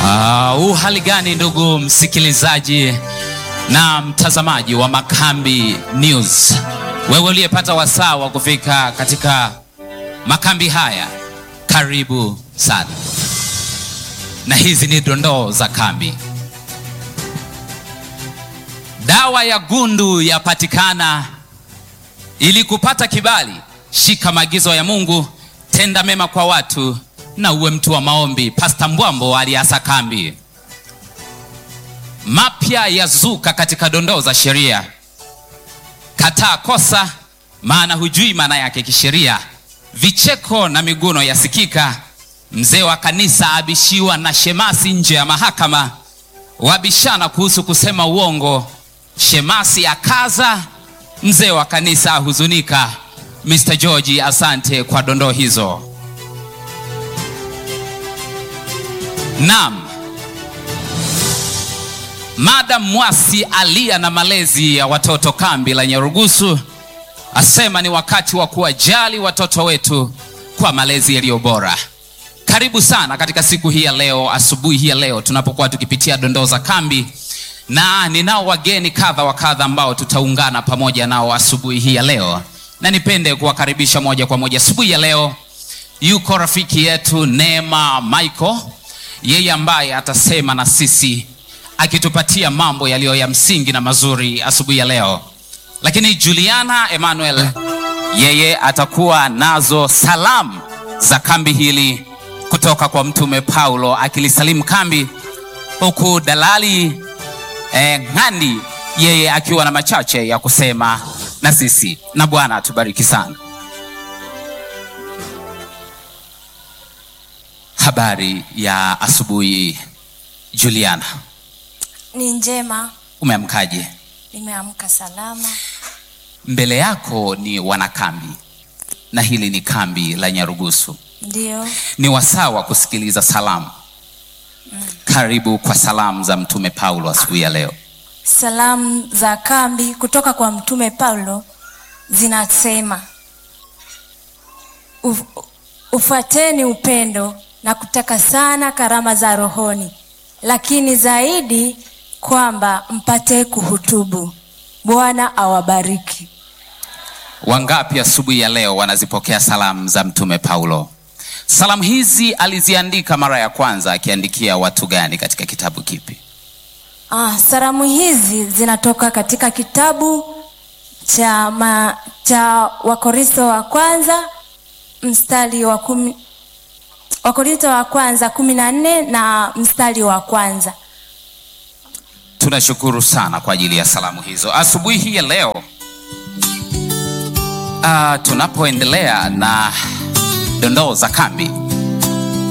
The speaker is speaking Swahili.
Uh, uhali gani ndugu msikilizaji na mtazamaji wa Makambi News, wewe uliyepata wasaa wa kufika katika makambi haya, karibu sana, na hizi ni dondoo za kambi. Dawa ya gundu yapatikana. Ili kupata kibali, shika maagizo ya Mungu, tenda mema kwa watu na uwe mtu wa maombi. Pasta Mbwambo aliasa kambi. Mapya yazuka katika dondoo za sheria. Kataa kosa, maana hujui maana yake kisheria. Vicheko na miguno yasikika. Mzee wa kanisa abishiwa na shemasi nje ya mahakama. Wabishana kuhusu kusema uongo. Shemasi akaza, mzee wa kanisa ahuzunika. Mr. George, asante kwa dondoo hizo. Naam, Madam Mwasi alia na malezi ya watoto kambi la Nyarugusu, asema ni wakati wa kuwajali watoto wetu kwa malezi yaliyo bora. Karibu sana katika siku hii ya leo, asubuhi hii ya leo tunapokuwa tukipitia dondoo za kambi, na ninao wageni kadha wa kadha ambao tutaungana pamoja nao asubuhi hii ya leo, na nipende kuwakaribisha moja kwa moja asubuhi ya leo. Yuko rafiki yetu Neema Michael yeye ambaye atasema na sisi akitupatia mambo yaliyo ya msingi na mazuri asubuhi ya leo. Lakini Juliana Emmanuel yeye atakuwa nazo salamu za kambi hili kutoka kwa Mtume Paulo akilisalimu kambi, huku dalali eh, Ng'andi yeye akiwa na machache ya kusema na sisi, na Bwana atubariki sana. Habari ya asubuhi Juliana, Ni njema, umeamkaje? nimeamka salama. Mbele yako ni wanakambi na hili ni kambi la Nyarugusu. Ndio, Ni wasaa wa kusikiliza salamu. Karibu kwa salamu za Mtume Paulo asubuhi ya leo. salamu za kambi kutoka kwa Mtume Paulo zinasema "Uf, ufuateni upendo na kutaka sana karama za rohoni, lakini zaidi kwamba mpate kuhutubu. Bwana awabariki. Wangapi asubuhi ya leo wanazipokea salamu za Mtume Paulo? Salamu hizi aliziandika mara ya kwanza akiandikia watu gani katika kitabu kipi? Ah, salamu hizi zinatoka katika kitabu cha, ma, cha Wakorintho wa kwanza mstari wa kumi, Wakorintho wa kwanza kumi na nne na mstari wa kwanza. Tunashukuru sana kwa ajili ya salamu hizo asubuhi hii ya leo. Ah, tunapoendelea na dondoo za kambi,